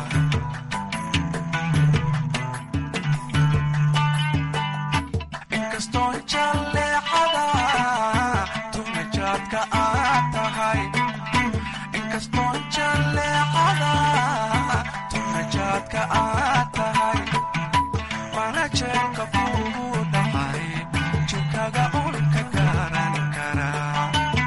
inkastoon jalleecada tumajaadka aad tahay inkastoon jalleecada tumajaadka aad tahay mana jeelka kugu dhacay jirkaga un ka garan karaa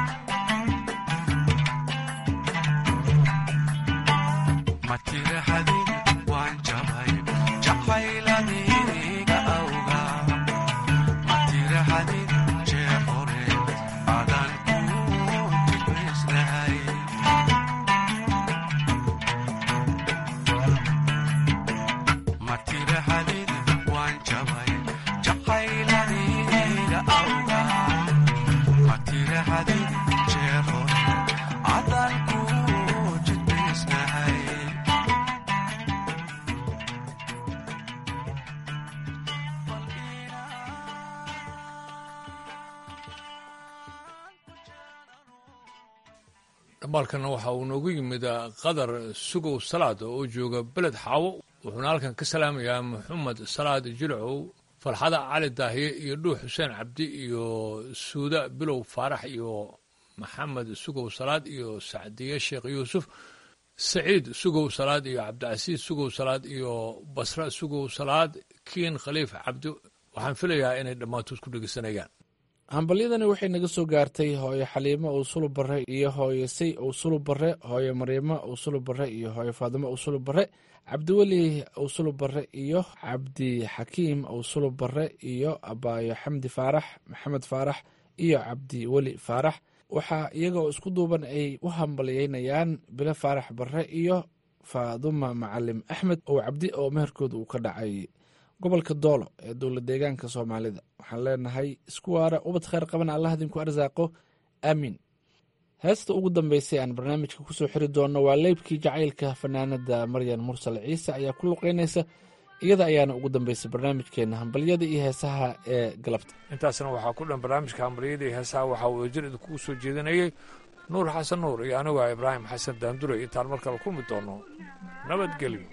ma tirahadin waan jabay jaqayladiga awga ma tirahadin jeer hore adan ku jibaysnahay ma tirahadin waan jabay jaqayladiga awga ma tirahadin jeer hore adan ku jibaysnahay dhambaalkana waxa uu noogu yimid qadar sugow salaad oo jooga beled xaawo wuxuuna halkan ka salaamayaa maxamed salaad jilcow farxada cali daahiye iyo dhuux xuseen cabdi iyo suuda bilow faarax iyo maxamed sugow salaad iyo sacdiye sheekh yuusuf saciid sugow salaad iyo cabdicasiis sugow salaad iyo basra sugow salaad kiin khaliif cabdi waxaan filayaa inay dhammaantood ku dhegeysanayaan hambalyadani waxay naga soo gaartay hooyo xaliimo owsulu bare iyo hooyo say owsulu bare hooyo mariimo owsulu bare iyo hooyo faadimo owsulu bare cabdiweli owsulu bare iyo cabdi xakiim owsulu bare iyo abaayo xamdi faarax maxamed faarax iyo cabdi weli faarax waxaa iyagoo isku duuban ay u hambalyeynayaan bilo faarax bare iyo faaduma macalim axmed oo cabdi oo meherkooda uu ka dhacay gobolka doolo ee dowla deegaanka soomaalida waxaan leenahay isku waara ubad kheyr qabana allah idinku arsaaqo aamiin heesta ugu dambeysay aan barnaamijka kusoo xiri doonno waa leybkii jacaylka fanaanada maryan mursal ciise ayaa ku luqeynaysa iyada ayaana ugu dambeysay barnaamijkeena hambalyada iyo heesaha ee galabta intaasna waxaa ku dhan barnaamijka hambalyada iyo heesaha waxaa uu ejir idinkugu soo jeedinayey nuur xasan nuur iyo aniga ibraahim xasan daandure intaan mar kale kulmi doono nabadgelyo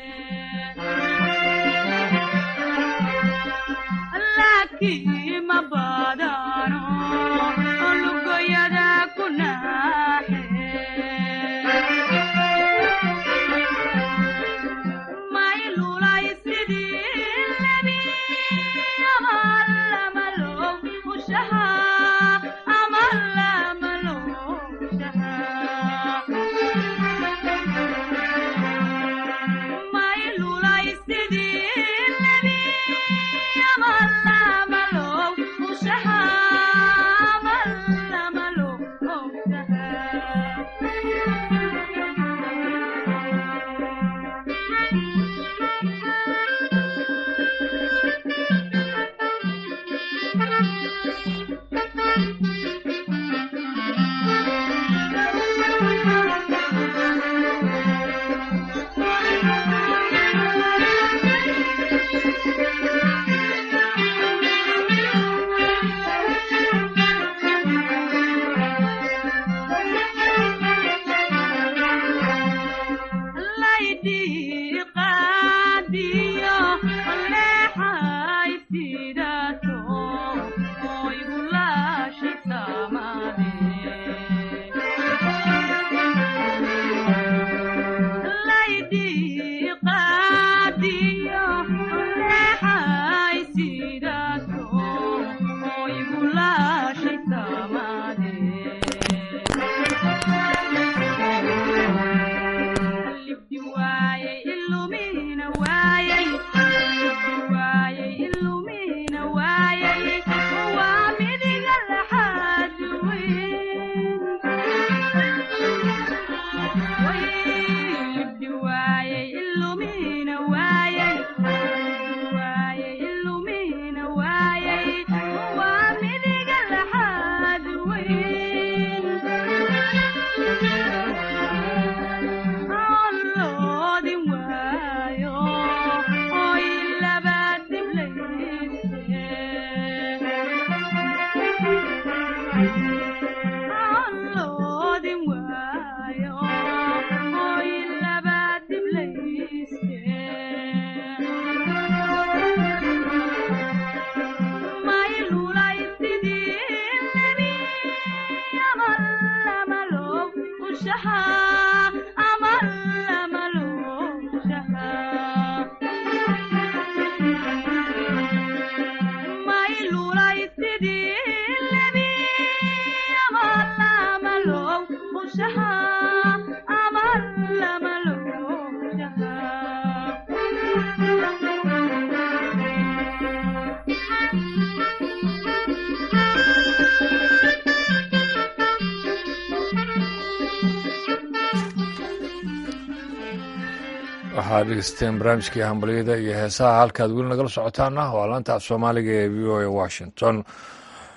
waxaad dhegeysteen barnaamijkii hambalyada iyo heesaha halkaad weli nagala socotaana waa laanta af soomaaliga ee v o a washington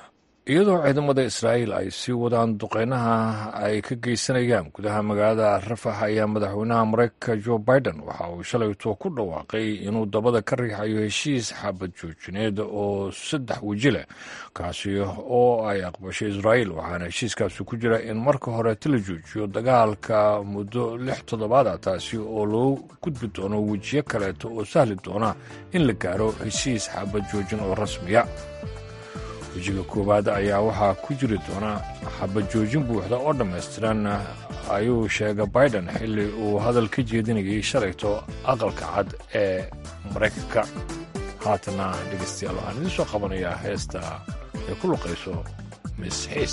iyadoo ciidamada israa'iil ay sii wadaan duqeynaha ay ka geysanayaan gudaha magaalada rafax ayaa madaxweynaha mareykanka jo biden waxa uu shalayto ku dhawaaqay inuu dabada ka riixayo heshiis xabad joojineed oo saddex weji leh kaasi oo ay aqbashay israa'iil waxaana heshiiskaasi ku jira in marka horeeta la joojiyo dagaalka muddo lix toddobaad ah taasi oo loo gudbi doono wejiyo kaleeto oo sahli doona in la gaaro heshiis xabad joojin oo rasmiya wejiga koowaad ayaa waxaa ku jiri doona xabad joojin buuxda oo dhammaystiran ayuu sheegay biden xilli uu hadal ka jeedinayay shalayto aqalka cad ee maraykanka haatana dhegeystayaal waxaan idiin soo qabanayaa heesta ay ku luqayso miss xiis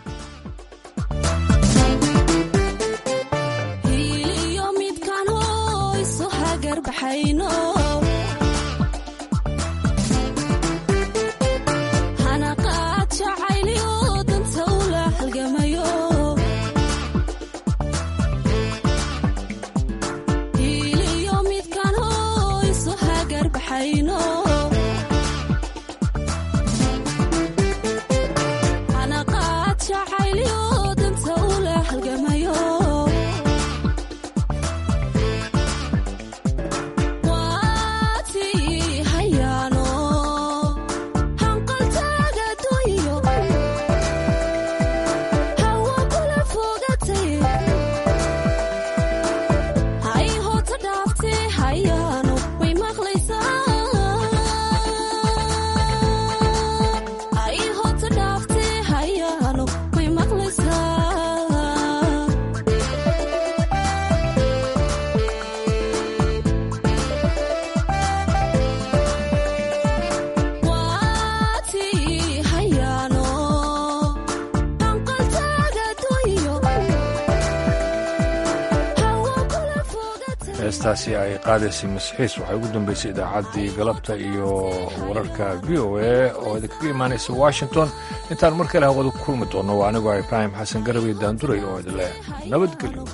heestaasi ay qaadaysay masxiis waxay ugu dambeysay idaacaddii galabta iyo wararka v o a oo idinkaga imaanaysa washington intaan mar kale hawada ku kulmi doonno waa anigoo ibraahim xasan garabay daanduray oo idinleh nabadgelyo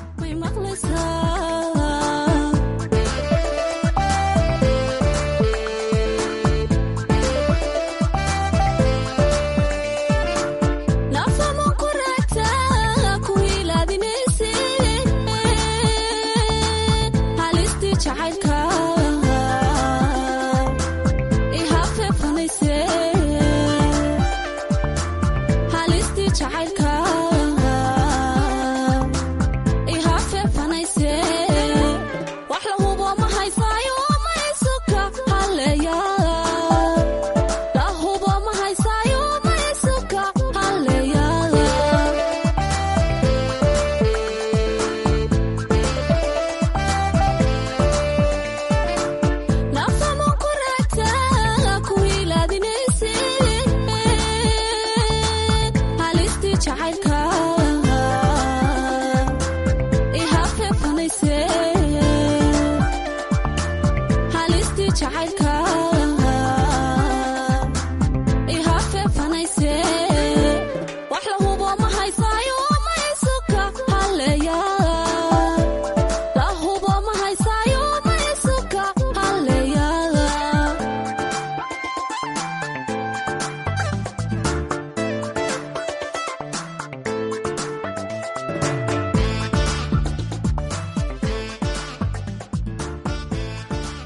jacaylka